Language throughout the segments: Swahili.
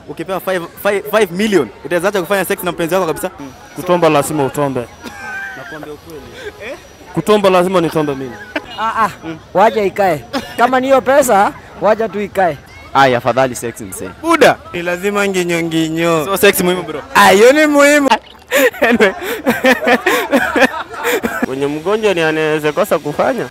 Ukipewa 5 5 million utaweza acha kufanya sex na mpenzi wako kabisa? Kutomba lazima utombe. Nakwambia ukweli. Kutomba lazima nitombe mimi. Ah, ah, wacha ikae. Kama niyo pesa, wacha tu ikae. Aya, afadhali sex msee. Buda. Ni lazima nginyo nginyo. So sex muhimu bro. Ayo ni muhimu. Anyway. Wenye mgonjwa ni anaweza kosa kufanya.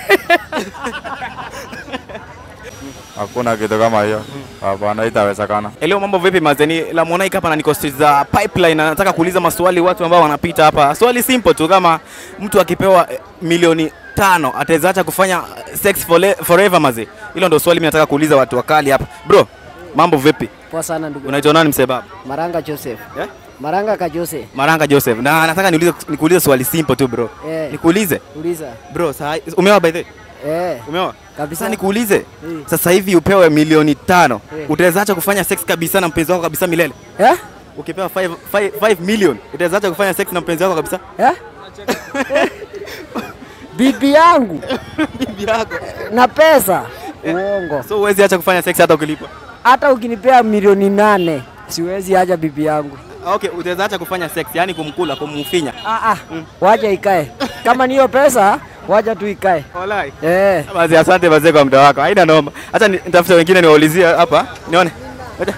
Hakuna kitu kama hiyo. Hapana, itawezekana. Leo mambo vipi mazeni? La Monaic hapa na niko street za Pipeline na nataka kuuliza maswali watu ambao wanapita hapa. Swali simple tu kama mtu akipewa eh, milioni tano ataweza acha kufanya eh, sex fole- forever maze. Hilo ndio swali mimi nataka kuuliza watu wakali hapa. Bro, mambo vipi? Poa sana ndugu. Unaitwa nani msebabu? Maranga Joseph. Eh? Maranga ka Joseph. Maranga Joseph. Na nataka niulize nikuulize swali simple tu bro. Eh, Nikuulize? uliza. Bro, saa umeoa by the way? Eh, Umeoa? kabisa. Sasa nikuulize. Eh. Sasa hivi upewe milioni tano. Eh. Utaweza acha kufanya sex kabisa na mpenzi wako kabisa milele? Eh? Ukipewa 5 million utaweza acha kufanya sex na mpenzi wako kabisa? Eh? Bibi yangu Bibi yako. na pesa. Uongo. So huwezi acha kufanya sex hata ukilipwa. Hata ukinipea milioni nane, siwezi acha bibi yangu. Okay, utaweza acha kufanya sex, yani kumkula, kumfinya. Ah, ah, wacha ikae. Kama niyo pesa, wacha tu ikae. Walai. Eh. Basi asante wazee kwa muda wako. Haina noma. Acha ni- nitafute wengine niwaulizie hapa. Nione. Ngoja.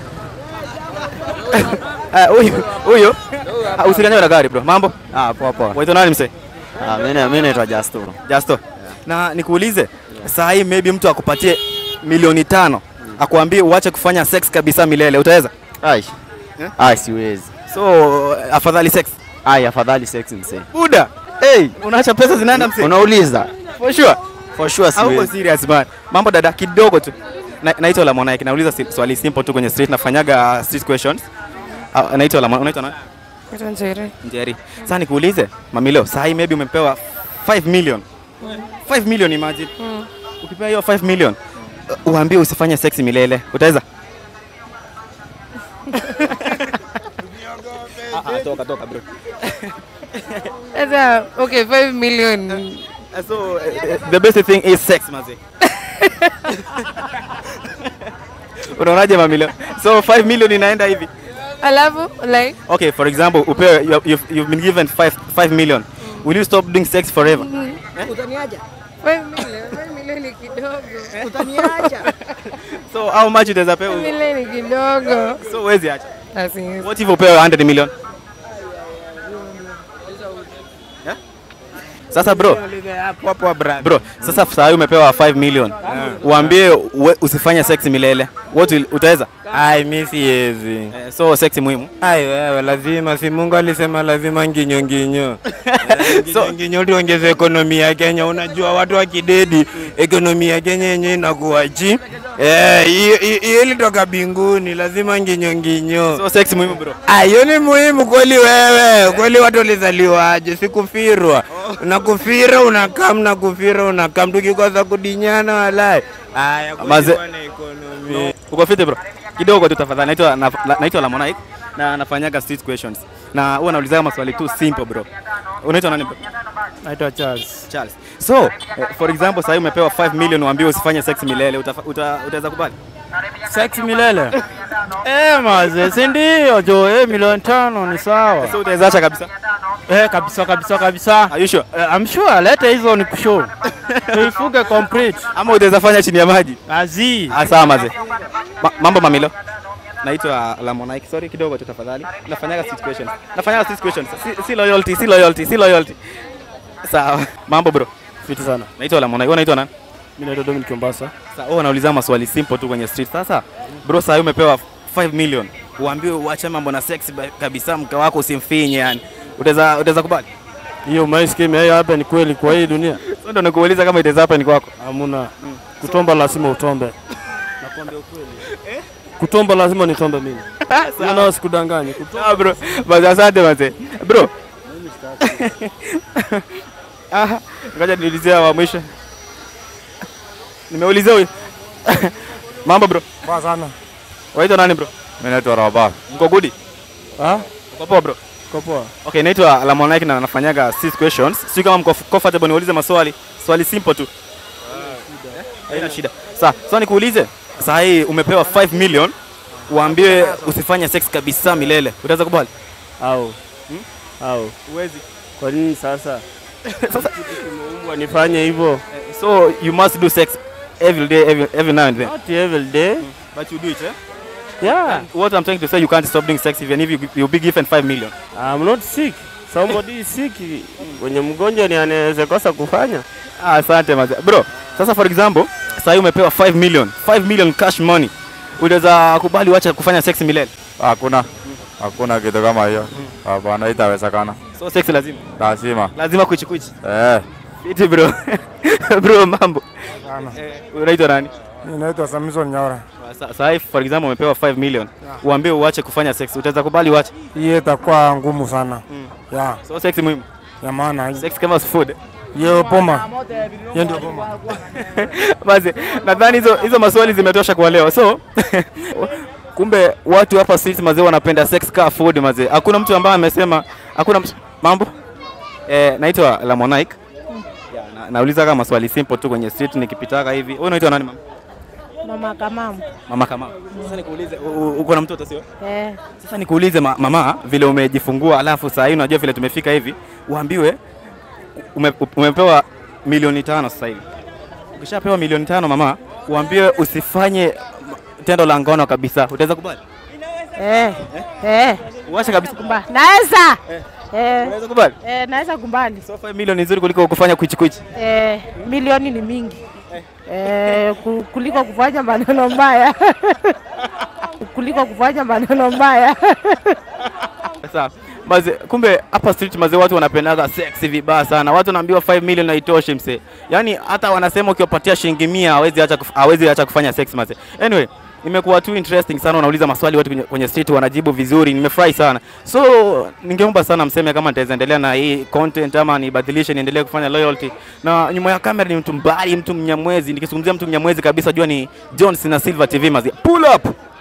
Ah, huyu huyu. Ah, Usilianywe na gari bro. Mambo? Ah, poa poa. Waitwa nani msee? Ah, mimi na- mimi naitwa Justo. Justo. Na nikuulize, saa hii maybe mtu akupatie milioni tano akwambie uache kufanya sex kabisa milele, utaweza? Ai. Ai, siwezi. So afadhali sex. Ai, afadhali sex msee. Buda. Hey, unaacha pesa zinaenda msee. Unauliza? For sure. For sure Hauko siwezi. serious man. Mambo dada kidogo tu. Na- Naitwa la Monaic. Nauliza si- swali simple tu kwenye street nafanyaga street questions. Ah, Naitwa la Monaic. Unaitwa nani? Naitwa Njeri. Njeri. Sasa nikuulize, Mamilo, saa hii maybe umepewa 5 million. 5 million imagine. Ukipewa hiyo 5 million, uh, uambie usifanye sex milele. Utaweza? Ah, ah, toka toka bro. Sasa, okay, 5 million. So uh, the best thing is sex mazi. Unaonaje Mamilo? So 5 million inaenda hivi. Alafu, like, Okay, for example, upewe you- you've, you've been given 5 5 million. Will you stop doing sex forever? Utaniacha? 5 million. 5 million ni kidogo. Utaniacha? So how much utaweza 5 pewa? million ni kidogo. So huwezi acha. Asi, What if upewe 100 million? Yeah? Sasa bro, Poa poa brother. bro, sasa saa hii umepewa 5 million. Uambie uwe- usifanye sex milele. What will, utaweza? Ai, mimi siwezi. Eh, so sex muhimu. Ai wewe, lazima si Mungu alisema lazima nginyo nginyo. Eh, So- Nginyo nginyo tuongeze ekonomi ya Kenya. Unajua watu wa kidedi, ekonomi ya Kenya yenyewe inakuwa chi. Eh, hiyo hiyo- hiyo ilitoka binguni, lazima nginyo nginyo. So sex muhimu bro. Ah, hiyo ni muhimu kweli wewe. Kweli watu walizaliwaje? Sikufirwa. Unakufira unakam na kufira unakam tukikosa kudinyana walai. Aya, Maze- kweli wana ekonomi. Uko fiti bro? Kidogo tu tafadhali. Naitwa na, la- naitwa la Monaic na nafanyaga street questions. Na huwa naulizaga maswali tu simple bro. Unaitwa nani bro? Naitwa Charles. Charles. So, eh, for example, sasa umepewa 5 million uambiwe usifanye sex milele, utafa- uta- utaweza kubali? Sex milele. Eh, maze, si ndio jo, eh, milioni tano ni sawa. So utaweza acha kabisa? Eh, kabisa kabisa kabisa. Are you sure? Eh, I'm sure, leta hizo ni kushow. Tuifuge complete. Ama utaweza fanya chini ya maji? Azi. Ah, sawa maze. Ma, mambo mamilo. Naitwa Lamonike. Sorry kidogo tu tafadhali. Nafanyaga street questions. Nafanyaga street questions. Si, si loyalty, si loyalty, si loyalty. Sawa. Mambo bro. Fiti sana. Naitwa Lamonike. Wewe unaitwa nani? Mimi naitwa Dominic Mombasa. Sasa wewe unauliza maswali simple tu kwenye street. Sasa bro, sasa umepewa 5 million. Uambiwe uache mambo na sex ba- kabisa, mke wako usimfinye yani. Utaweza utaweza kubali? Hiyo my scheme hiyo hapa ni kweli kwa hii dunia. Sasa ndo nikuuliza kama itaweza hapa ni kwako. Hamuna. Kutomba lazima utombe. Nakwambia ukweli. Kutomba lazima nitombe mimi. Sasa nao sikudanganye. Kutomba Ah bro, basi asante mzee. Bro. Ah, ngoja niulizie wa mwisho. Nimeulizia huyu. Mambo bro. Poa sana. Waitwa nani bro? Mimi naitwa Rabah. Mko good? Ah? Mko poa bro? Kwa poa. Okay, naitwa Lamonike na nafanyaga six questions. Sio kama mko comfortable niulize maswali. Swali simple tu. Haina shida. Sawa, so nikuulize. Sasa hii umepewa 5 million uambiwe usifanye sex kabisa milele, utaweza kubali? Au au Uwezi. kwa nini sasa? Sasa kimeumbwa nifanye hivyo? So you must do sex every day, every, every now and then. Not every day. But you do it, eh? Yeah. What I'm trying to say, you can't stop doing sex even if you, you'll be given 5 million. I'm not sick. Somebody is sick. Mwenye mgonjwa ni anaweza kosa kufanya. Ah, Asante maze. Bro, sasa for example, sasa umepewa 5 million, 5 million cash money. Utaweza kubali uache kufanya sex milele? Hakuna, hakuna kitu kama hiyo. Hapana, itawezekana. So sex lazima. Lazima. Lazima kuichi kuichi. Eh, Fiti bro. bro mambo. Eh, unaitwa nani? Inaitwa Samson Nyaura. Sa- Sasa hivi for example umepewa 5 million. Uambie uache kufanya sex. Utaweza kubali uache? Hii itakuwa ngumu sana. Ya, So sex muhimu. ya maana Sex kama food. hiyo poma. Hiyo ndio poma. Basi nadhani hizo hizo maswali zimetosha kwa leo. So kumbe watu hapa street mazee wanapenda sex car food mazee. Hakuna mtu ambaye amesema hakuna mtu mambo. Eh, naitwa Lamonike. Yeah, na, nauliza kama maswali simple tu kwenye street nikipitaka hivi. Wewe unaitwa nani mama? Mama Kamamu. Mama kama. Sasa nikuulize u- u- uko na mtoto sio? Eh, Sasa nikuulize ma, mama vile umejifungua alafu saa hii unajua vile tumefika hivi uambiwe ume, umepewa milioni tano sasa hivi. Ukishapewa milioni tano mama, uambiwe usifanye tendo la ngono kabisa. Utaweza kubali? eh, eh, Uache kabisa. kumba. Naweza. Eh, Unaweza kubali? eh, naweza kumbali. So 5 milioni nzuri kuliko kufanya kuichi kuichi. Eh, milioni ni mingi. Eh, ku- kuliko kufanya maneno mbaya. kuliko kufanya maneno mbaya. Sasa maze, kumbe hapa street maze watu wanapendaga sex vibaya sana. Watu wanaambiwa 5 million haitoshi mse. Yaani hata wanasema ukiwapatia shilingi 100 hawezi acha kuf, hawezi acha kufanya sex maze. Anyway, imekuwa tu interesting sana, unauliza maswali watu kwenye, kwenye street wanajibu vizuri, nimefurahi sana. So ningeomba sana mseme kama nitaweza endelea na hii content ama nibadilishe niendelee kufanya loyalty. Na nyuma ya kamera ni mtu mbali, mtu mnyamwezi. Nikizungumzia mtu mnyamwezi kabisa, jua ni John Sina Silver TV maze. Pull up.